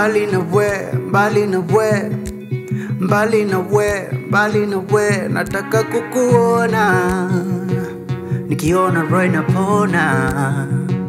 mbali na we, mbali na we, mbali na we, mbali na we, nataka kukuona, nikiona roho inapona.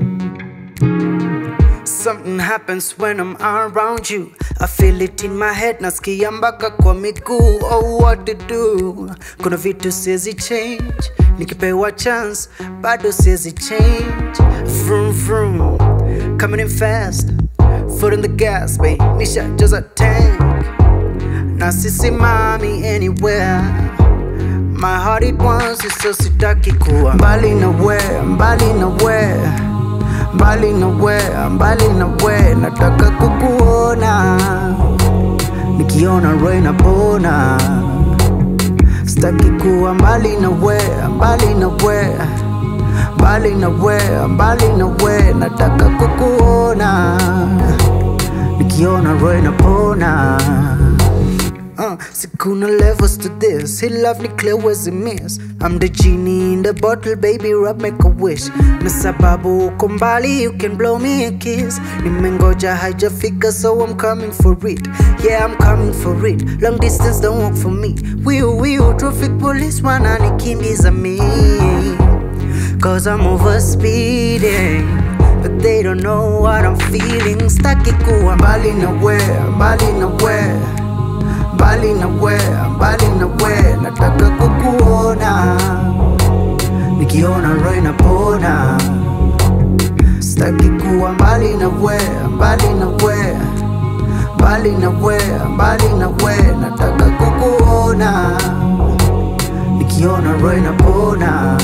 Something happens when I'm around you. I feel it in my head, nasikia mpaka kwa miguu. Oh, what to do? Kuna vitu siwezi change, nikipewa chance bado siwezi change. Vroom vroom, coming in fast, foot in the gas, babe. Nishajaza tank, na sisimami anywhere. My heart it wants it, so sitaki kuwa mbali na we, mbali na we mbali na we, mbali na we, nataka kukuona, nikiona roho inapona. Sitaki kuwa mbali na we, mbali na we, mbali na we, mbali na we, nataka kukuona, nikiona roho inapona. Uh, see, kuna levels to this. He love me clear was a miss. I'm the genie in the bottle, baby, rub make a wish. Na sababu uko mbali, you can blow me a kiss. Nimengoja haijafika, so I'm coming for it. Yeah, I'm coming for it. Long distance don't work for me. Wiu wiu, traffic police wananikimbiza me. Cause I'm over speeding. But they don't know what I'm feeling. Staki kuwa mbali na we, mbali na we mbali na we, mbali na we, nataka kukuona, nikiona roho inapona. Sitaki kuwa mbali na we, mbali na we, mbali na we, mbali na we, nataka kukuona, nikiona roho inapona.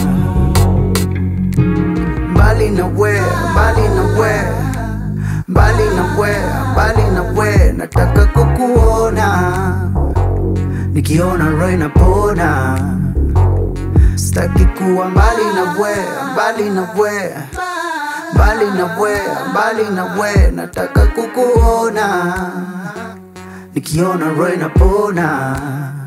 Mbali na we, mbali na we, mbali na we, mbali na we, nataka kukuona, nikiona roho inapona. Sitaki kuwa mbali na we, mbali na we, mbali na we, mbali na we, nataka kukuona, nikiona roho inapona.